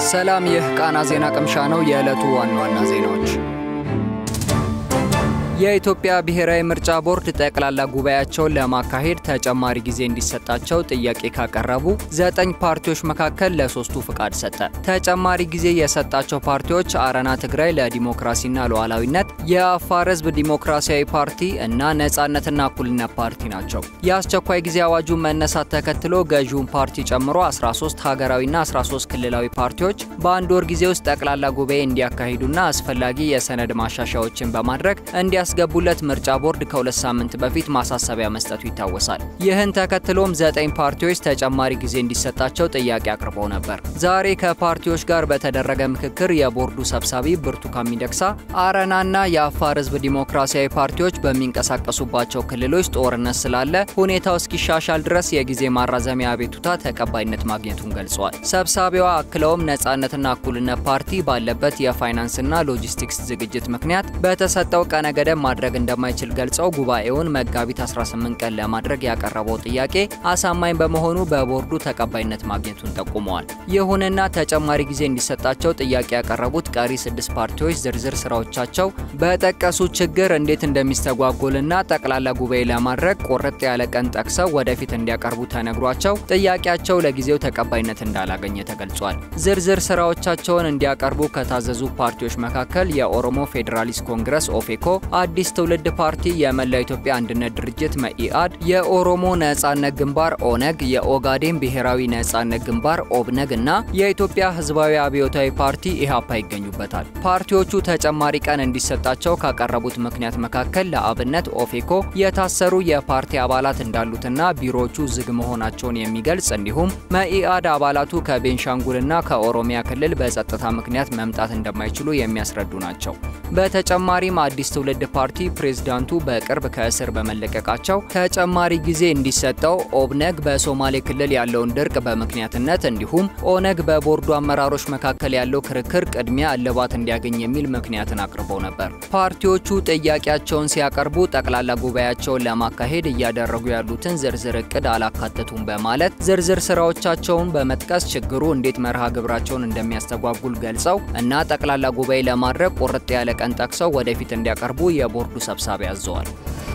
ሰላም፣ ይህ ቃና ዜና ቅምሻ ነው። የዕለቱ ዋና ዋና ዜናዎች የኢትዮጵያ ብሔራዊ ምርጫ ቦርድ ጠቅላላ ጉባኤያቸውን ለማካሄድ ተጨማሪ ጊዜ እንዲሰጣቸው ጥያቄ ካቀረቡ ዘጠኝ ፓርቲዎች መካከል ለሶስቱ ፍቃድ ሰጠ። ተጨማሪ ጊዜ የሰጣቸው ፓርቲዎች አረና ትግራይ ለዲሞክራሲና ሉዓላዊነት፣ የአፋር ሕዝብ ዲሞክራሲያዊ ፓርቲ እና ነጻነትና እኩልነት ፓርቲ ናቸው። የአስቸኳይ ጊዜ አዋጁን መነሳት ተከትሎ ገዢውን ፓርቲ ጨምሮ 13 ሀገራዊና 13 ክልላዊ ፓርቲዎች በአንድ ወር ጊዜ ውስጥ ጠቅላላ ጉባኤ እንዲያካሂዱና አስፈላጊ የሰነድ ማሻሻያዎችን በማድረግ እንዲያ ያስገቡለት ምርጫ ቦርድ ከሁለት ሳምንት በፊት ማሳሰቢያ መስጠቱ ይታወሳል። ይህን ተከትሎም ዘጠኝ ፓርቲዎች ተጨማሪ ጊዜ እንዲሰጣቸው ጥያቄ አቅርበው ነበር። ዛሬ ከፓርቲዎች ጋር በተደረገ ምክክር የቦርዱ ሰብሳቢ ብርቱካን ሚደቅሳ አረናና የአፋር ህዝብ ዲሞክራሲያዊ ፓርቲዎች በሚንቀሳቀሱባቸው ክልሎች ጦርነት ስላለ ሁኔታው እስኪሻሻል ድረስ የጊዜ ማራዘሚያ አቤቱታ ተቀባይነት ማግኘቱን ገልጸዋል። ሰብሳቢዋ አክለውም ነጻነትና እኩልነት ፓርቲ ባለበት የፋይናንስና ሎጂስቲክስ ዝግጅት ምክንያት በተሰጠው ቀነ ገደብ ማድረግ እንደማይችል ገልጸው ጉባኤውን መጋቢት 18 ቀን ለማድረግ ያቀረበው ጥያቄ አሳማኝ በመሆኑ በቦርዱ ተቀባይነት ማግኘቱን ጠቁመዋል። ይሁንና ተጨማሪ ጊዜ እንዲሰጣቸው ጥያቄ ያቀረቡት ቀሪ ስድስት ፓርቲዎች ዝርዝር ስራዎቻቸው በጠቀሱት ችግር እንዴት እንደሚስተጓጎልና ጠቅላላ ጉባኤ ለማድረግ ቁርጥ ያለ ቀን ጠቅሰው ወደፊት እንዲያቀርቡ ተነግሯቸው ጥያቄያቸው ለጊዜው ተቀባይነት እንዳላገኘ ተገልጿል። ዝርዝር ስራዎቻቸውን እንዲያቀርቡ ከታዘዙ ፓርቲዎች መካከል የኦሮሞ ፌዴራሊስት ኮንግረስ ኦፌኮ አዲስ ትውልድ ፓርቲ፣ የመላው ኢትዮጵያ አንድነት ድርጅት መኢአድ፣ የኦሮሞ ነጻነት ግንባር ኦነግ፣ የኦጋዴን ብሔራዊ ነጻነት ግንባር ኦብነግ እና የኢትዮጵያ ሕዝባዊ አብዮታዊ ፓርቲ ኢህአፓ ይገኙበታል። ፓርቲዎቹ ተጨማሪ ቀን እንዲሰጣቸው ካቀረቡት ምክንያት መካከል ለአብነት ኦፌኮ የታሰሩ የፓርቲ አባላት እንዳሉትና ቢሮዎቹ ዝግ መሆናቸውን የሚገልጽ እንዲሁም መኢአድ አባላቱ ከቤንሻንጉልና ከኦሮሚያ ክልል በጸጥታ ምክንያት መምጣት እንደማይችሉ የሚያስረዱ ናቸው። በተጨማሪም አዲስ ትውልድ ፓርቲ ፕሬዝዳንቱ በቅርብ ከእስር በመለቀቃቸው ተጨማሪ ጊዜ እንዲሰጠው፣ ኦብነግ በሶማሌ ክልል ያለውን ድርቅ በምክንያትነት እንዲሁም ኦነግ በቦርዱ አመራሮች መካከል ያለው ክርክር ቅድሚያ እልባት እንዲያገኝ የሚል ምክንያትን አቅርበው ነበር። ፓርቲዎቹ ጥያቄያቸውን ሲያቀርቡ ጠቅላላ ጉባኤያቸውን ለማካሄድ እያደረጉ ያሉትን ዝርዝር እቅድ አላካተቱም በማለት ዝርዝር ስራዎቻቸውን በመጥቀስ ችግሩ እንዴት መርሃ ግብራቸውን እንደሚያስተጓጉል ገልጸው እና ጠቅላላ ጉባኤ ለማድረግ ቁርጥ ያለ ቀን ጠቅሰው ወደፊት እንዲያቀርቡ የቦርዱ ሰብሳቢ አዘዋል።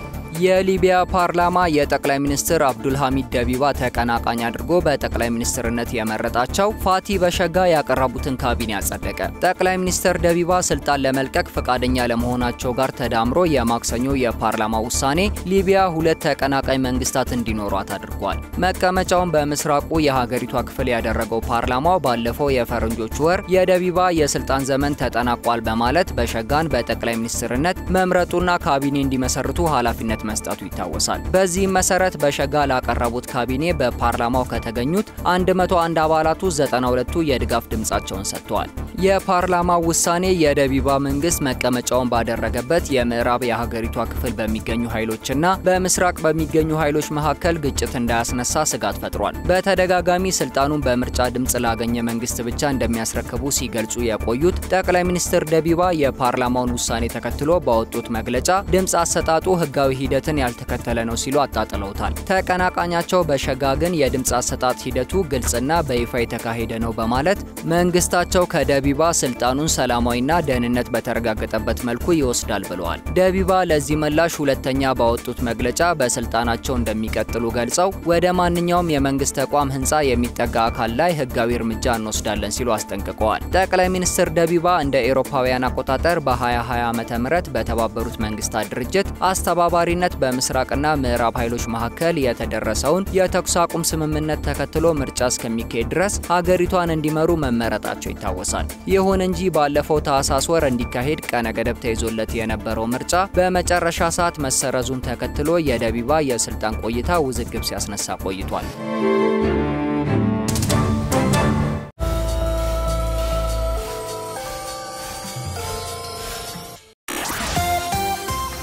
የሊቢያ ፓርላማ የጠቅላይ ሚኒስትር አብዱል ሐሚድ ደቢባ ተቀናቃኝ አድርጎ በጠቅላይ ሚኒስትርነት የመረጣቸው ፋቲ በሸጋ ያቀረቡትን ካቢኔ አጸደቀ። ጠቅላይ ሚኒስትር ደቢባ ስልጣን ለመልቀቅ ፈቃደኛ ለመሆናቸው ጋር ተዳምሮ የማክሰኞ የፓርላማ ውሳኔ ሊቢያ ሁለት ተቀናቃኝ መንግስታት እንዲኖሯት አድርጓል። መቀመጫውን በምስራቁ የሀገሪቷ ክፍል ያደረገው ፓርላማው ባለፈው የፈረንጆቹ ወር የደቢባ የስልጣን ዘመን ተጠናቋል በማለት በሸጋን በጠቅላይ ሚኒስትርነት መምረጡና ካቢኔ እንዲመሰርቱ ኃላፊነት መስጠቱ ይታወሳል። በዚህም መሰረት በሸጋ ላቀረቡት ካቢኔ በፓርላማው ከተገኙት 101 አባላቱ 92ቱ የድጋፍ ድምጻቸውን ሰጥተዋል። የፓርላማው ውሳኔ የደቢባ መንግስት መቀመጫውን ባደረገበት የምዕራብ የሀገሪቷ ክፍል በሚገኙ ኃይሎችና በምስራቅ በሚገኙ ኃይሎች መካከል ግጭት እንዳያስነሳ ስጋት ፈጥሯል። በተደጋጋሚ ስልጣኑን በምርጫ ድምጽ ላገኘ መንግስት ብቻ እንደሚያስረክቡ ሲገልጹ የቆዩት ጠቅላይ ሚኒስትር ደቢባ የፓርላማውን ውሳኔ ተከትሎ ባወጡት መግለጫ ድምፅ አሰጣጡ ህጋዊ ሂደትን ያልተከተለ ነው ሲሉ አጣጥለውታል። ተቀናቃኛቸው በሸጋ ግን የድምፅ አሰጣጥ ሂደቱ ግልጽና በይፋ የተካሄደ ነው በማለት መንግስታቸው ከደቢባ ስልጣኑን ሰላማዊና ደህንነት በተረጋገጠበት መልኩ ይወስዳል ብለዋል። ደቢባ ለዚህ ምላሽ ሁለተኛ ባወጡት መግለጫ በስልጣናቸው እንደሚቀጥሉ ገልጸው ወደ ማንኛውም የመንግስት ተቋም ህንፃ የሚጠጋ አካል ላይ ህጋዊ እርምጃ እንወስዳለን ሲሉ አስጠንቅቀዋል። ጠቅላይ ሚኒስትር ደቢባ እንደ ኤሮፓውያን አቆጣጠር በ2020 ዓ ም በተባበሩት መንግስታት ድርጅት አስተባባሪነት በምስራቅና ምዕራብ ኃይሎች መካከል የተደረሰውን የተኩስ አቁም ስምምነት ተከትሎ ምርጫ እስከሚካሄድ ድረስ ሀገሪቷን እንዲመሩ መመረጣቸው ይታወሳል። ይሁን እንጂ ባለፈው ታህሳስ ወር እንዲካሄድ ቀነ ገደብ ተይዞለት የነበረው ምርጫ በመጨረሻ ሰዓት መሰረዙን ተከትሎ የደቢባ የስልጣን ቆይታ ውዝግብ ሲያስነሳ ቆይቷል።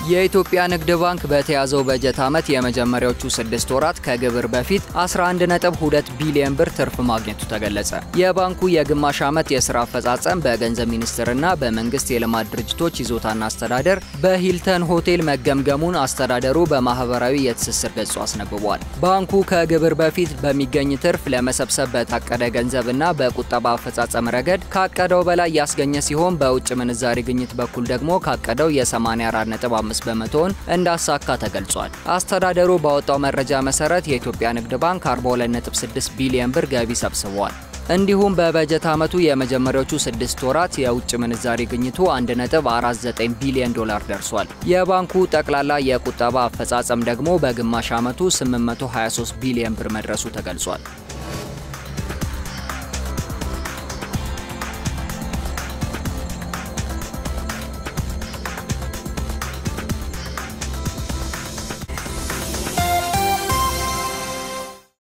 የኢትዮጵያ ንግድ ባንክ በተያዘው በጀት ዓመት የመጀመሪያዎቹ ስድስት ወራት ከግብር በፊት 11.2 ቢሊዮን ብር ትርፍ ማግኘቱ ተገለጸ። የባንኩ የግማሽ ዓመት የሥራ አፈጻጸም በገንዘብ ሚኒስቴርና በመንግስት የልማት ድርጅቶች ይዞታና አስተዳደር በሂልተን ሆቴል መገምገሙን አስተዳደሩ በማህበራዊ የትስስር ገጹ አስነብቧል። ባንኩ ከግብር በፊት በሚገኝ ትርፍ ለመሰብሰብ በታቀደ ገንዘብና በቁጠባ አፈጻጸም ረገድ ካቀደው በላይ ያስገኘ ሲሆን በውጭ ምንዛሪ ግኝት በኩል ደግሞ ካቀደው የ84.5 በመቶውን እንዳሳካ ተገልጿል። አስተዳደሩ ባወጣው መረጃ መሰረት የኢትዮጵያ ንግድ ባንክ 42.6 ቢሊዮን ብር ገቢ ሰብስቧል። እንዲሁም በበጀት ዓመቱ የመጀመሪያዎቹ ስድስት ወራት የውጭ ምንዛሪ ግኝቱ 1.49 ቢሊዮን ዶላር ደርሷል። የባንኩ ጠቅላላ የቁጠባ አፈጻጸም ደግሞ በግማሽ ዓመቱ 823 ቢሊዮን ብር መድረሱ ተገልጿል።